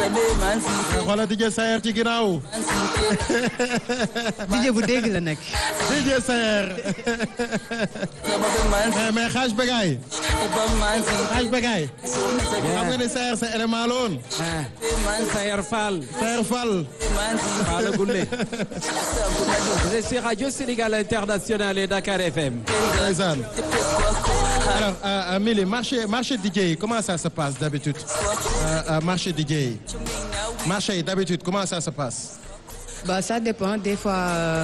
xoolal DJ Sayer ci ginnaaw. DJ bu dégg la nekk. DJ Sayer. mais mais xaaj Begaay. xaaj Begaay. xam nga ni Sayer sa élément la woon. ah Sayer Fall. Sayer Fall. Fall Goulé. Vous êtes sur Radio Sénégal International et Dakar FM. ndeysaan. alors euh, euh, Mili marché marché DJ yi comment ça se passe d'habitude euh, euh, marché DJ yi marché yi d'habitude comment ça se passe. bah ça dépend des fois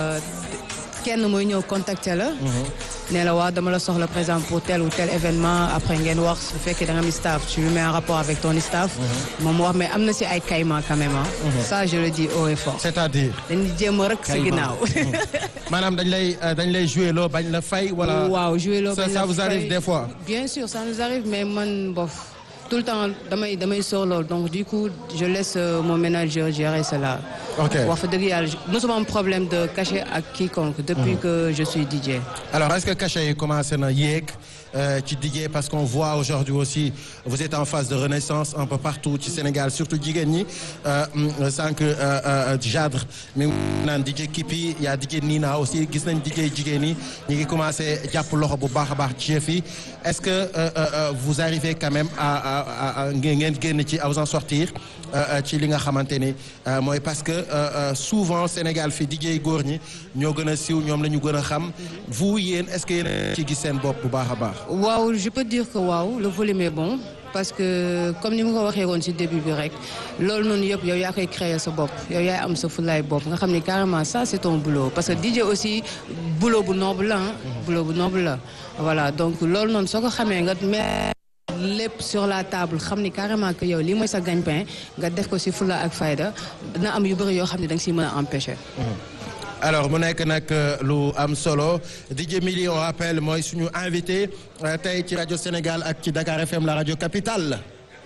kenn mooy ñëw contacter la. ne la waaw dama la soxla par exemple pour tel ou tel événement après ngeen wax su fekkee da nga am staff tu mets en rapport avec ton staff. moom wax mais am na si ay caïman quand même ah. ça je le dis haut et fort. c'est-à-dire. dañuy jéem a rek sa ginnaaw. maanaam dañ lay dañ lay jouer loo bañ la fay wala. waaw jouer loo ça bañ la ça vous arrive fay. des fois. bien sûr ça nous arrive mais man bof tout le temps damay damay sóor loolu donc du coup je laisse euh, mon manager gérer cela. Ok. wax fa dëgg yàlla mosuma am problème de cachet ak quiconque. depuis que je suis DJ. alors est-ce que cachet yi commencé na yéeg euh, ci DJ parce qu'on voit aujourd'hui aussi vous êtes en phase de renaissance un peu partout ci Sénégal surtout jigéen ñi euh, mm, sànq euh, euh, Jadre mi ngi naan DJ Kipi y a DJ Nina aussi gis nañ DJ jigéen ñi ñu ngi commencé jàpp loxo bu baax a baax ci yëf yi est-ce que euh, euh, euh, vous arrivez quand même à à à à ngeen ngeen génn ci à vous en sortir euh, euh, ci li nga xamante ni euh, mooy parce que euh, euh, souvent Sénégal fii DJ góor ñi ñoo gën a siiw ñoom la ñu gën a xam vous yéen est-ce que yéen a ci gis seen bopp bu baax a baax. waaw je peux dire que waaw le volume est bon parce que comme ni ma ko waxee woon ci début bi rek loolu noonu yëpp yow yaa koy créer sa bopp yow yaay am sa fulaay bopp nga xam ni carrément ça c'est ton boulot parce que DJ aussi boulot bu noble la ah. boulot bu noble la voilà donc loolu noonu soo ko xamee nga mettre lépp sur la table xam ni carrément que yow lii mooy sa gagne-pain nga def ko ci fula ak fayda dina am yu bëri yoo xam ne da nga ciy mën a empêcher. alors mu nekk nag euh, lu am solo DJ Mili on rappelle mooy suñu invité euh, tey ci rajo Sénégal ak ci Dakar FM la rajo capitale.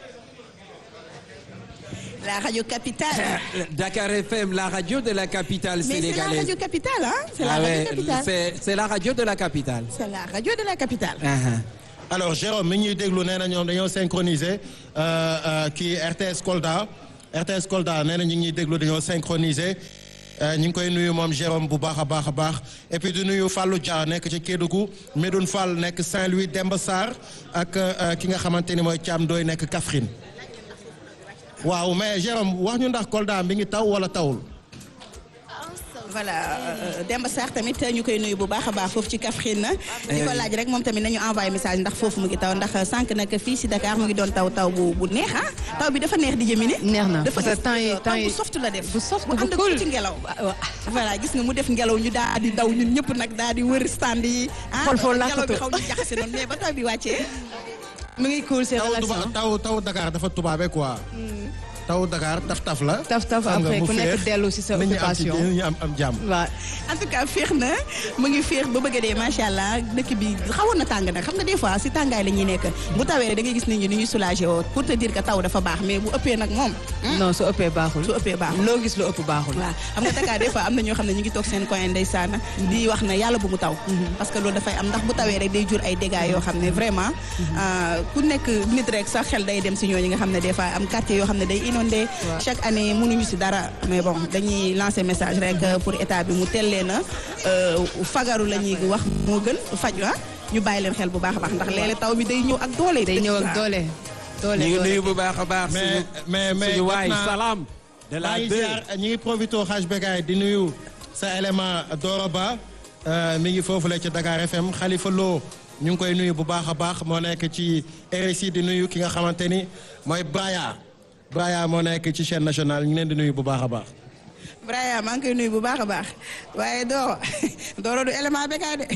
La radio capitale. Dakar FM, la radio de la capitale Mais c'est la sénégalaise. radio capitale, hein C'est la Ah radio ouais, capitale. c'est c'est la radio de la capitale. C'est la radio de la capitale. Uh-huh. alors Jérôme mi ñuy déglu nee na ñoom dañoo synchroniser euh, euh, kii RTS Kolda RTS Kolda nee na ñu ngi ñuy déglu dañoo synchroniser euh, ñu ngi koy nuyu moom Jérôme bu baax a baax a baax et puis di nuyu Fallou Dia nekk ci Kédougou Medoune Fall nekk Saint-Louis Demba Sarr ak euh, ki nga xamante ni mooy Thiam Doy nekk Kaffrine waaw mais Jérôme wax ñu ndax Kolda mi ngi taw wala tawul. voilà euh, Demba Sarr tamit ñu koy nuyu bu baax a baax foofu ci Kaffrine na di ko laaj rek moom tamit nañu envoyé message ndax foofu mu ngi taw ndax sànq nag fii si Dakar mu ngi doon taw taw bu bu neex ah taw bi dafa neex di jëmini neex na dafa parce que temps yi def temps taw yi bu soft la def bu soft bu bu ànd ak cool ci ngelaw voilà gis nga mu def ngelaw ñu daal di daw ñun ñëpp nag daal di wër stand yi ah Xool foo ngelaw bi làkkatu. xaw ñu jaxase noonu mais ba taw bi wàccee mu ngi cool c'est taw relaxant. tuba taw taw Dakar dafa tubaabe quoi. taw Dakar taf taf la. taf taf xam nga après mu ku nekk féex, dellu ci sa nit ñi am ci occupation. nit ñi am am jàmm. waaw en tout cas féex na mu ngi féex ba bëgg a dee macha allah dëkk bi xawoon na tàng nag xam nga des fois si tàngaay la ñuy nekk bu tawee rek da ngay gis nit ñi ni ñuy soulagé woo pour te dire que taw dafa baax mais bu ëppee nag moom. non su ëppee baaxul. su ëppee baaxul. loo gis lu ëpp baaxul. waaw xam nga Dakar des fois am na ñoo xam ne ñu ngi toog seen coin ndeysaan di wax na yàlla bu mu taw. parce que loolu dafay am ndax bu tawee rek day jur ay dégâts yoo xam ne vraiment. ah, ku nekk nit rek sax xel day dem si ñooñu nga xam ne des fois am quartier yoo xam ne day inondé. waaw. chaque année mënuñu si dara mais bon dañuy lancer message rek pour état bi mu teel leen a fagaru la ñuy wax moo gën faju ah ñu bàyyi leen xel bu baax a baax ndax léeg-léeg taw bi day ñëw ak doole. day ñëw ak doole. doole ñu ngi doole. nuyu bu baax a baax. mais suñu mais mais suñu waay jot naa- salaam. de la maa ngi deux. ziar ñi ngi profité xaaj Begaay di nuyu sa élément Doro Ba euh, mi ngi foofu la ci Dakar FM Khalifa Lo ñu ngi koy nuyu bu baax a baax moo nekk ci RSI di nuyu ki nga xamante ni mooy Braya Braya moo nekk ci chaîne nationale ñu ngi leen di nuyu bu baax a baax. Braya maa ngi koy nuyu bu baax a baax waaye Doro Doro du élément békaay de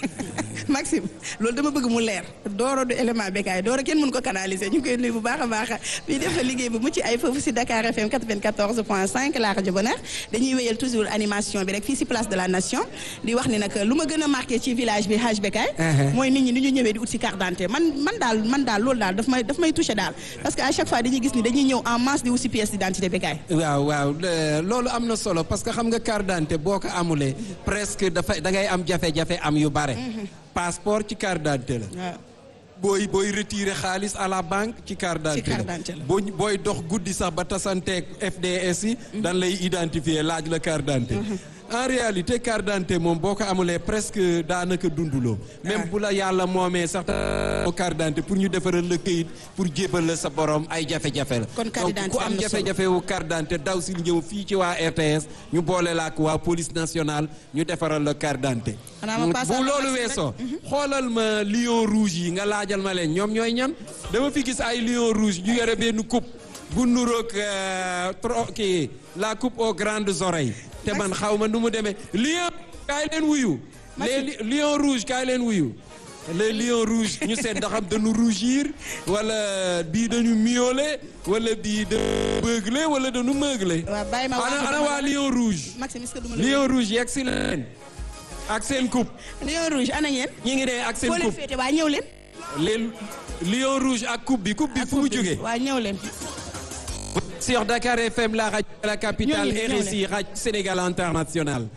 Maxime loolu dama bëgg mu leer Doro du élément békaay Doro kenn mën ko canaliser ñu ngi koy nuyu bu baax a baax fii def na liggéey bu mucc ay foofu si Dakar FM 94.5 la rajo Bonheur dañuy wéyal toujours animation bi rek fii si place de la nation di wax ni nag lu ma gën a marqué ci village bi Haj Békaay mooy nit ñi ni ñu ñëwee di ut si carte d'identité man man daal man daal loolu daal daf may daf may touché daal parce que à chaque fois dañuy gis ni dañuy ñëw en masse di ut si pièce d'identité Békaay waaw waaw euh, loolu am na solo parce que xam nga carte d'identité boo ko amulee presque dafa da ngay am jafe-jafe am yu bare. passeport ci carte d'identité la. waaw booy booy retirer xaalis à la banque ci carte d'identité carte d'identité la. boo booy dox guddi sax ba tasanteeg FDS yi dan lay identifier laaj la carte d'identité en réalité carte d'identité moom boo ko amulee presque daanaka dunduloo même bu la yàlla moomee sax carte d'identité pour ñu defaral la këyit pour jébal la sa borom ay jafe-jafe la Kon carte donc d'identité ku am am na solo. jafe-jafe wu carte d'identité daw si ñëw fii ci waa RTS ñu boole la ak waa police nationale ñu defaral la carte d'identité Xanaa ma passe bu à la loolu Maxime rek. weesoo xoolal ma lion rouge yi nga laajal ma leen ñoom ñooy ñan dama fi gis ay lion rouge ñu yore benn coupe bu nuroog euh, tro kii la coupe aux grandes oreilles te man xaw ma nu mu demee lion kaay leen wuyu les li- lion rouge kaay leen wuyu les lions rouges ñu seet ndax am dañu rougir wala bii dañu miauler wala bii dañu beugler wala dañu meugler waaw bàyyi ma ana wax ana waa lion rouge Maxime est-ce que duma la lion rouge yegg si leen ak seen coupe Lion rouge ana ngeen ñi ngi dee ak seen foo leen coupe féete waa ñëw leen les lions rouges ak coupe bi coupe bi fu mu jógee waa ñëw leen sur Dakar FM la radio de la capitale Ñooñu, ñooñu. RSI radio Sénégal international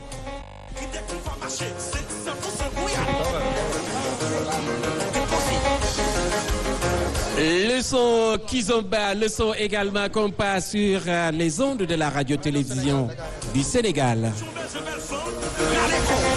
Le son Kizomba, le son également qu'on passe sur euh, les ondes de la radio-télévision du Sénégal. Allez,